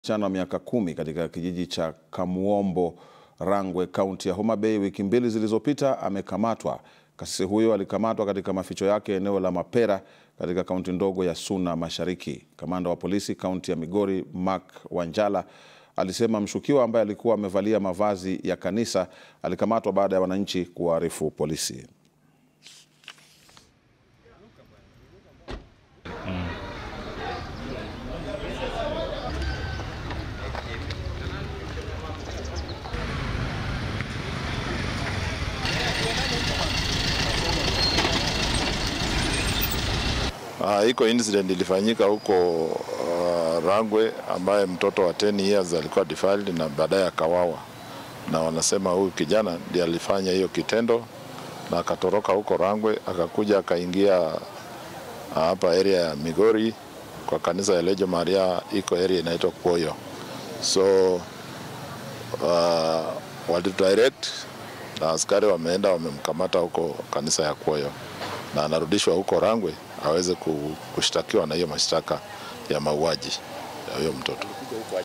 Msichana wa miaka kumi katika kijiji cha Kamuombo, Rangwe, kaunti ya Homa Bay wiki mbili zilizopita amekamatwa. Kasisi huyo alikamatwa katika maficho yake eneo la Mapera katika kaunti ndogo ya Suna Mashariki. Kamanda wa polisi kaunti ya Migori, Mark Wanjala, alisema mshukiwa ambaye alikuwa amevalia mavazi ya kanisa alikamatwa baada ya wananchi kuwaarifu polisi. Uh, iko incident ilifanyika huko uh, Rangwe ambaye mtoto wa 10 years alikuwa defiled na baadaye akawawa, na wanasema huyu kijana ndiye alifanya hiyo kitendo na akatoroka huko Rangwe akakuja akaingia hapa area ya Migori kwa kanisa ya Lejo Maria, iko area inaitwa Kwoyo. So uh, walidirect na askari wameenda wamemkamata huko kanisa ya Kwoyo na anarudishwa huko Rangwe aweze kushtakiwa na hiyo mashtaka ya mauaji ya huyo mtoto.